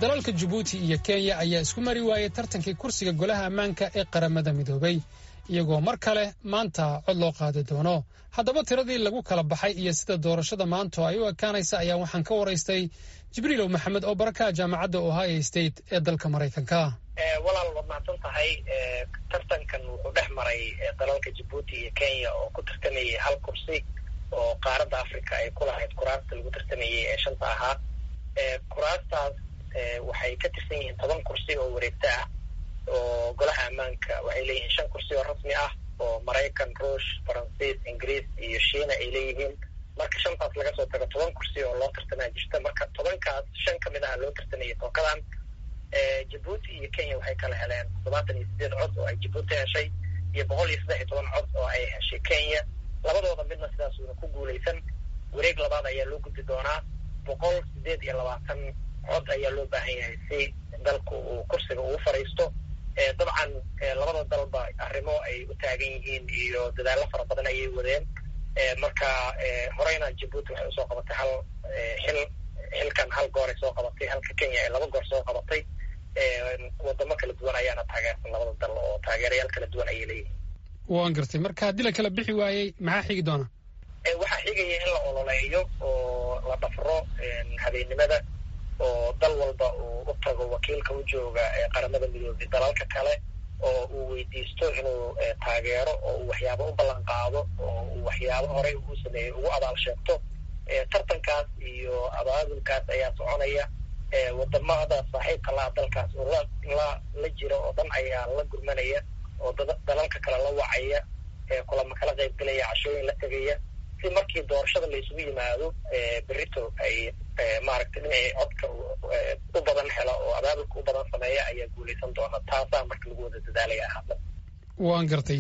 dalalka jabuuti iyo kenya ayaa isku mari waayey tartankii kursiga golaha ammaanka ee qaramada midoobay iyagoo mar kale maanta cod loo qaadi doono haddaba tiradii lagu kala baxay iyo sida doorashada maanta ay u ekaanaysa ayaa waxaan ka waraystay jibriilow maxamed oo barakaha jaamacadda ohio state ee dalka maraykanka walaal waad mahadsan tahay tartankan wuxuu dhex maray dalalka jabuuti iyo kenya oo ku tartamayay hal kursi oo qaaradda africa ay ku lahayd kuraasta lagu tartamayay ee shanta ahaa kuraastaas waxay ka tirsan yihiin toban kursi oo wareegto ah oo golaha ammaanka waxay leeyihiin shan kursi oo rasmi ah oo maraykan ruush faransiis ingiriis iyo shiina ay leeyihiin marka shantaas laga soo tago toban kursi oo loo tartamaa jirta marka tobankaas shan ka mid aha loo tartamayay tookadan jabuuti iyo kenya waxay kala heleen toddobaatan iyo sideed cod oo ay jabuuti heshay iyo boqol iyo saddex iyo toban cod oo ay heshay kenya labadooda midna sidaasuuna ku guulaysan wareeg labaad ayaa loo gudbi doonaa boqol sideed iyo labaatan cod ayaa loo baahan yahay si dalku uu kursiga ugu fadhiisto dabcan labada dalba arrimo ay u taagan yihiin iyo dadaallo fara badan ayay wadeen marka horeyna jabuuti waxay usoo qabatay hal xil xilkan hal goor ay soo qabatay halka kenya ay laba goor soo qabatay wadamo kala duwan ayaana taageersan labada dal oo taageerayaal kala duwan ayay leeyihiin waan gartay marka haddii la kala bixi waayey maxaa xigi doona waxaa xigaya in la ololeeyo oo la dhafro habeennimada oo dal walba uu u tago wakiilka u jooga qaramada midoobay dalalka kale oo uu weydiisto inuu taageero oo uu waxyaabo u ballan qaado oo uu waxyaabo horey uu sameeyey ugu abaal sheegto tartankaas iyo abaabulkaas ayaa soconaya wadamada saaxiibka laha dalkaas oo la la la jira oo dhan ayaa la gurmanaya oo dalalka kale la wacaya kulama kala qaybgelaya cashooyin la tegaya si markii doorashada la isugu yimaado berito ay maaragtay dhinacii codka u badan hela oo abaabulka u badan sameeya ayaa guulaysan doona taasaa marka lagu wada dadaalaya hadda waan gartay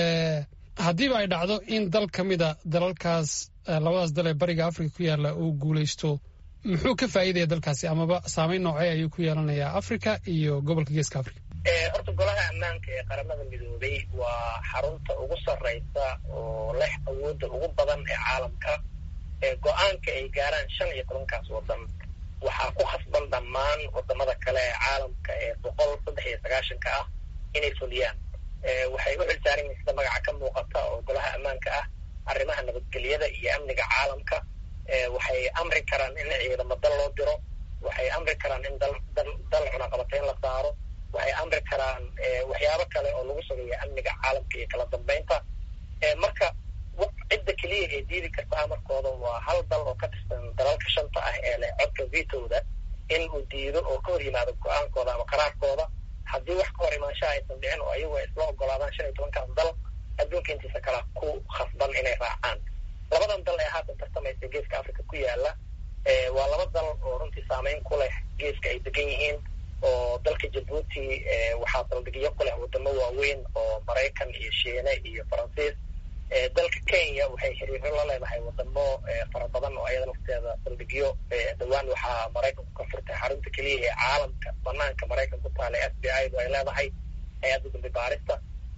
haddiiba ay dhacdo in dal ka mida dalalkaas labadaas dal ee bariga africa ku yaalla uu guulaysto muxuu ka faa'iidaya dalkaasi amaba saameyn noocee ayuu ku yeelanayaa africa iyo gobolka geeska africa horta golaha ammaanka ee qaramada midoobay waa xarunta ugu sarreysa oo leh awoodda ugu badan ee caalamka go-aanka ay gaaraan shan iyo tobankaas waddan waxaa ku khasban dhammaan wadamada kale ee caalamka ee boqol saddex iyo sagaashanka ah inay fuliyaan waxay u xilsaaran yihiin sida magaca ka muuqata oo golaha ammaanka ah arrimaha nabadgelyada iyo amniga caalamka waxay amri karaan in ciidamo dal loo diro waxay amri karaan in dal dal dal cunaqabateyn la saaro waxay amri karaan waxyaabo kale oo lagu sugayo amniga caalamka iyo kala dambeynta marka cidda keliya ee diidi karta amarkooda waa hal dal oo ka tirsan dalalka shanta ah ee leh codka vitowda in uu diido oo ka hor yimaado go-aankooda ama qaraarkooda haddii wax ka hor imaanshaha aysan dhicin oo ayagu ay isla ogolaadaan shan iyo tobankaas dal adduunka intiisa kala ku khasban inay raacaan labadan dal ee haatan tartamaysa geeska africa ku yaala waa laba dal oo runtii saameyn ku leh geeska ay degan yihiin oo dalka jabuuti waxaa saldhigyo ku leh wadamo waaweyn oo maraykan iyo shiine iyo faransiis dalka kenya waxay xiriiro la leedahay wadamo fara badan oo ayada lafteeda saldhigyo dhowaan waxaa maraykanku ka furtay xarunta keliya ee caalamka banaanka maraykan ku taala f b i du ay leedahay hay-adda dambi baarista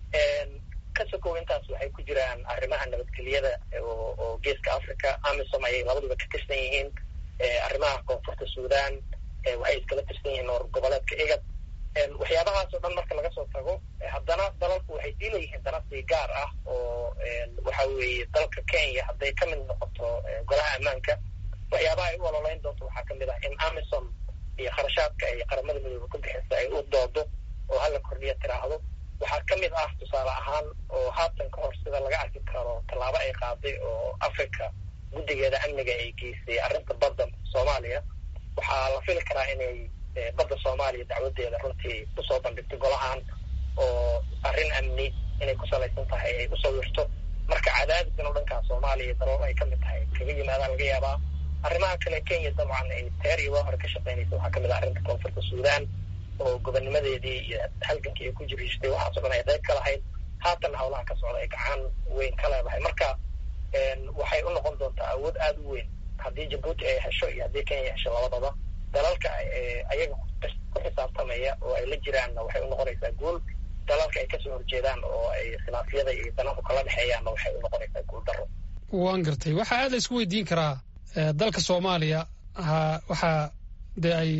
ka sokow intaas waxay ku jiraan arrimaha nabadgelyada oo geeska africa amisom ayay labaduba ka tirsan yihiin arrimaha koonfurta sudan waxay iskala tirsan yihiin noor goboleedka igad waxyaabahaas oo dhan marka laga soo tago haddana dalalku waxay sii leeyihiin danasi gaar ah oo waxa weeye dalka kenya hadday ka mid noqoto golaha ammaanka waxyaabaha ay u ololeyn doonto waxaa kamid ah in amisom iyo kharashaadka ay qaramada midoobe ku bixisa ay u doodo oo hala kordhiya tiraahdo waxaa ka mid ah tusaale ahaan oo haatan ka hor sida laga arki karo tallaabo ay qaaday oo africa guddigeeda amniga ay geysay arrinta badda soomaaliya waxaa la fili karaa inay badda soomaaliya dacwadeeda runtii usoo bandhigto golahan oo arrin amni inay ku salaysan tahay ay usoo wirto marka cadaadiskan oo dhankaa soomaaliya dalal ay ka mid tahay kaga yimaadaan laga yaabaa arrimaha kale kenya dabcan ay teer iyo waa hore ka shaqeynaysa waxaa kamid ah arrinta koonfurta sudan oo gobonnimadeedii iyo halgankii ay ku jiriishtay waxaaso dhan ay qayb ka lahayd haatan howlaha ka socda ay gacan weyn ka leedahay marka waxay u noqon doontaa awood aada u weyn haddii jabuuti ay hesho iyo haddii kenya hesho labadaba dalalka ayaga ku xisaabtamaya oo ay la jiraanna waxay u noqonaysaa guul dalalka ay kasoo horjeedaan oo ay khilaafyada iyo danahu kala dhexeeyaanna waxay u noqonaysaa guul daro waan gartay waxaa aad la isku weydiin karaa dalka soomaaliya ha waxaa dee ay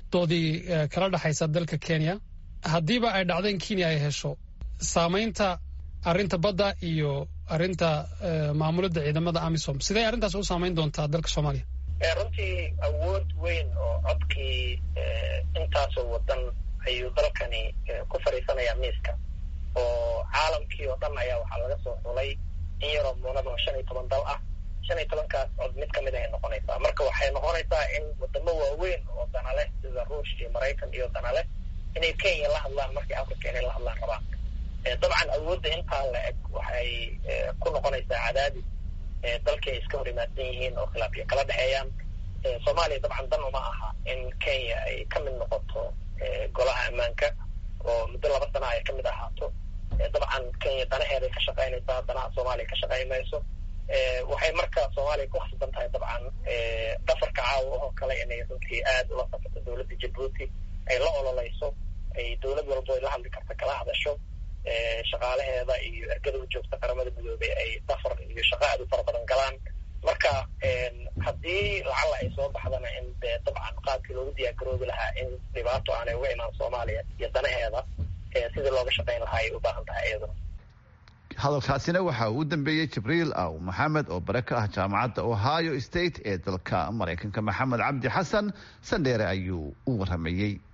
doodii kala dhexaysa dalka kenya haddiiba ay dhacdo in kenya ay hesho saamaynta arrinta badda iyo arrinta maamulidda ciidamada amisom sidee arrintaas u saamayn doontaa dalka soomaaliya runtii awood weyn oo codkii intaasoo wadan ayuu dalkani ku fadhiisanayaa miiska oo caalamkii oo dhan ayaa waxaa laga soo xulay in yaroo muunad oo shan iyo toban dal ah shan iyo tobankaas cod mid kamid ahay noqonaysaa marka waxay noqonaysaa in wadamo waaweyn oo dana leh sida ruush iyo maraykan iyo dana leh inay kenya la hadlaan markii africa inay la hadlaan rabaan dabcan awoodda intaa la eg waxay ku noqonaysaa cadaadis dalkii ay iska hor imaadsan yihiin oo khilaafyo kala dhexeeyaan soomaaliya dabcan dan uma aha in kenya ay ka mid noqoto golaha ammaanka oo muddo laba sana ay ka mid ahaato dabcan kenya danaheeday ka shaqaynaysaa danaha soomaaliya ka shaqayn mayso waxay marka soomaaliya ku khasban tahay dabcan dhafarka caawa oo kale inay runtii aada ula safarto dowladda jabuuti ay la ololeyso ay dowlad walbo ay la hadli karta kala hadasho shaqaalaheeda iyo ergada u joogta qaramada midoobay ay safar iyo shaqa aad u fara badan galaan marka haddii lacala ay soo baxdana in dee dabcan qaabkii loogu diyaargaroobi lahaa in dhibaato aanay uga imaan soomaaliya iyo danaheeda sidii looga shaqayn lahaa ay u baahan tahay iyaduna hadalkaasina waxa uu u dambeeyey jibriil aw maxamed oo bare ka ah jaamacadda ohio state ee dalka maraykanka maxamed cabdi xasan sandheere ayuu u waramayey